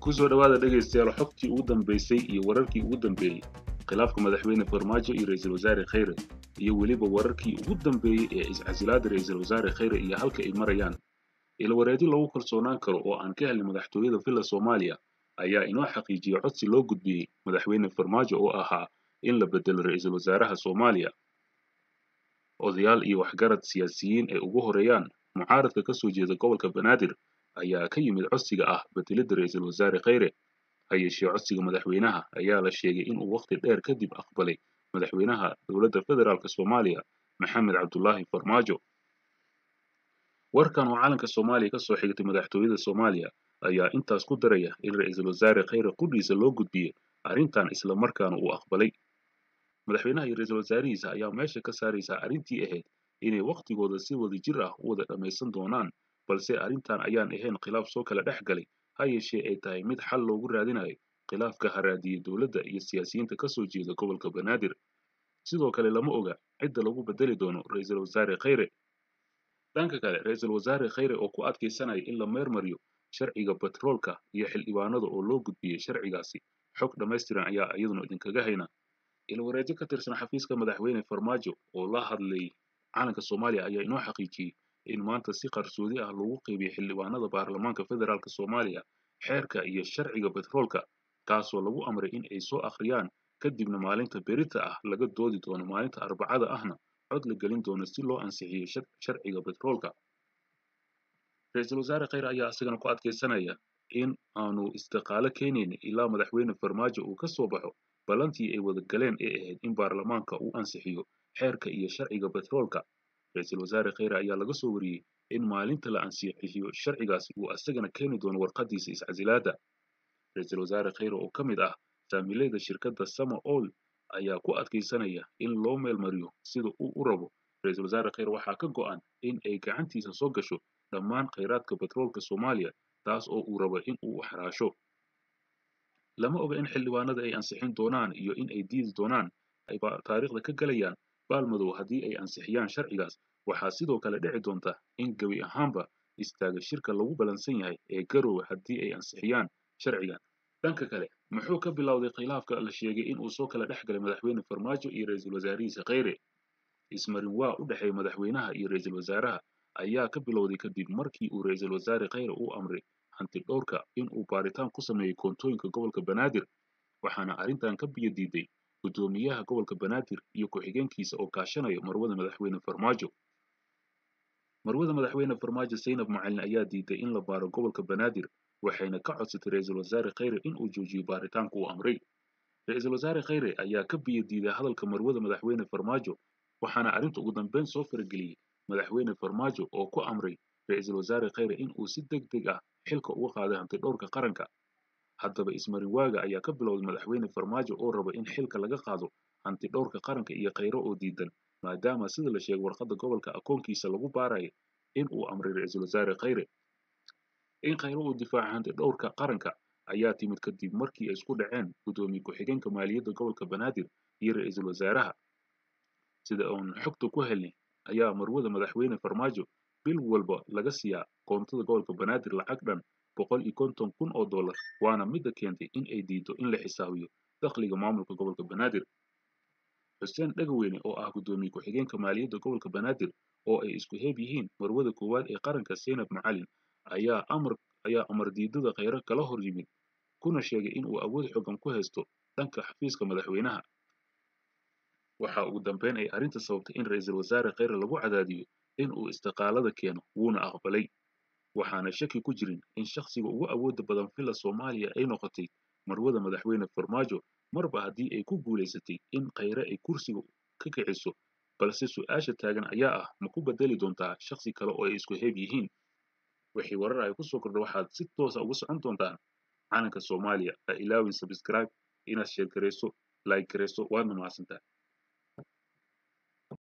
kusoo dhowaada dhegaystayaal xogtii ugu dambaysay iyo wararkii ugu dambeeyey khilaafka madaxweyne farmaajo iyo ra'iisul wasaare khayre iyo weliba wararkii ugu dambeeyey ee iscasilaada ra'iisul wasaare khayre iyo halka ay marayaan ilwareedi lagu kalsoonaan karo oo aan ka helnay madaxtooyada villa soomaaliya ayaa inoo xaqiijiyey codsi loo gudbiyey madaxweyne farmaajo oo ahaa in la bedelo ra'iisul wasaaraha soomaaliya odayaal iyo waxgarad siyaasiyiin ay ugu horeeyaan mucaaradka ka soo jeeda gobolka banaadir ayaa ka yimid codsiga ah bedelidda ra'iisul wasaare khayre ha yeeshee codsiga madaxweynaha ayaa la sheegay inuu wakhti dheer kadib aqbalay madaxweynaha dowladda federaalk soomaaliya maxamed cabdulaahi farmaajo warkan oo calanka soomaaliya ka soo xigtay madaxtooyada soomaaliya ayaa intaas ku daraya in ra'iisul wasaare khayre qudhiisa loo gudbiyey arrintan isla markaana uu aqbalay madaxweynaha iyo ra'iisul wasaarihiisa ayaa meesha ka saaraysaa arrintii ahayd inay wakhtigooda si wada jir ah u wada dhammaysan doonaan balse arrintan ayaan ahayn khilaaf soo kala dhex galay ha yeeshee ay tahay mid xal loogu raadinayo khilaafka haraadiyey dowladda iyo siyaasiyiinta ka soo jeeda gobolka banaadir sidoo kale lama oga cidda lagu bedeli doono ra'iisul wasaare khayre dhanka kale ra'iisul wasaare khayre oo ku adkaysanaya in la meermariyo sharciga batroolka iyo xildhibaanada oo loo gudbiyey sharcigaasi xog dhammaystiran ayaa iyaduna idinkaga hayna ilwareedyo ka tirsan xafiiska madaxweyne farmaajo oo la hadlay calanka soomaaliya ayaa inoo xaqiijiyey in maanta si qarsoodi ah lagu qeybiyey xildhibaanada baarlamaanka federaalk soomaaliya xeerka iyo sharciga batroolka kaasoo lagu amray in ay soo akhriyaan kadibna maalinta berita ah laga doodi doono maalinta arbacada ahna cod la gelin doono si loo ansixiyo sharciga batroolka ra-iisul wasaare khayre ayaa isagana ku adkaysanaya in aanu istiqaalo keenayn ilaa madaxweyne farmaajo uu ka soo baxo ballantii ay wada galeen ee ahayd in baarlamaanka uu ansixiyo xeerka iyo sharciga batroolka ra-iisul wasaare khayre ayaa laga soo wariyey in maalinta la ansixiyo sharcigaasi uu isagana keeni doono warqadiisa iscasilaada ra-iisul wasaare khayre oo ka mid ah saamilayda shirkadda sama oil ayaa ku adkaysanaya in loo meelmariyo sida uu u rabo ra-iisul wasaare khayre waxaa ka go'an in ay gacantiisa soo gasho dhammaan khayraadka batroolka soomaaliya taas oo uu rabo in uu xaraasho lama oga in xildhibaanada ay ansixin doonaan iyo in ay diidi doonaan ay taariikhda ka galayaan baalmadow haddii ay ansixiyaan sharcigaas waxaa sidoo kale dhici doonta in gebi ahaanba istaaga shirka lagu balansan yahay ee garowe haddii ay ansixiyaan sharcigan dhanka kale muxuu ka bilowday khilaafka la sheegay in uu soo kala dhex galay madaxweyne farmaajo iyo ra'iisul wasaarihiisa khayre ismarin waa u dhexeeya madaxweynaha iyo ra'iisul wasaaraha ayaa ka bilowday kadib markii uu ra'iisul wasaare khayre uu amray hanti dhowrka in uu baaritaan ku sameeyey koontooyinka gobolka banaadir waxaana arrintan ka biyo diiday guddoomiyaha gobolka banaadir iyo ku-xigeenkiisa oo kaashanaya marwada madaxweyne farmaajo marwada madaxweyne farmaajo zaynab macalin ayaa diiday in la baaro gobolka banaadir waxayna ka codsatay ra'iisul wasaare khayre in uu joojiyo baaritaanka uu amray ra'iisul wasaare khayre ayaa ka biyo diiday hadalka marwada madaxweyne farmaajo waxaana arrinta ugu dambeyn soo farageliyey madaxweyne farmaajo oo ku amray ra'iisul wasaare khayre in uu si deg deg ah xilka uga qaaday hanti dhowrka qaranka haddaba ismarin waaga ayaa ka bilowday madaxweyne farmaajo oo raba in xilka laga qaado hanti dhowrka qaranka iyo khayre oo diidan maadaama sida la sheegay warqadda gobolka akoonkiisa lagu baarayo in uu amray ra'iisul wasaare khayre in khayre uu difaaca hanti dhowrka qaranka ayaa timid kadib markii ay isku dhaceen guddoomiye ku-xigeenka maaliyadda gobolka banaadir iyo ra'iisul wasaaraha sida uun xogta ku helnay ayaa marwada madaxweyne farmaajo bil walba laga siiyaa koontada gobolka banaadir lacag dhan boqol iyo konton kun oo dollar waana midda keentay in ay diido in la xisaabiyo dakhliga maamulka gobolka banaadir xuseen dhagaweyne oo ah guddoomiye ku-xigeenka maaliyadda gobolka banaadir oo ay isku heeb yihiin marwada koowaad ee qaranka zaynab macalin ayaa amar ayaa amar diidada khayre kala hor yimid kuna sheegay in uu awood xoogan ku haysto dhanka xafiiska madaxweynaha waxa ugu dambeyn ay arrinta sababtay in ra'iisul wasaare khayre lagu cadaadiyo in uu istiqaalada keeno wuuna aqbalay waxaana shaki ku jirin in shakhsiga ugu awooda badan villa soomaaliya ay noqotay marwada madaxweyne farmaajo marba haddii ay ku guulaysatay in khayre ay kursiga ka kiciso balse su-aasha taagan ayaa ah ma ku bedeli doontaa shakhsi kale oo ay isku heeb yihiin wixii warar ay kusoo kordha waxaad si toosa uga socon doontaan calanka soomaaliya ha ilaawin sabscribe inaad sheer garayso like garayso waadna mahadsantaa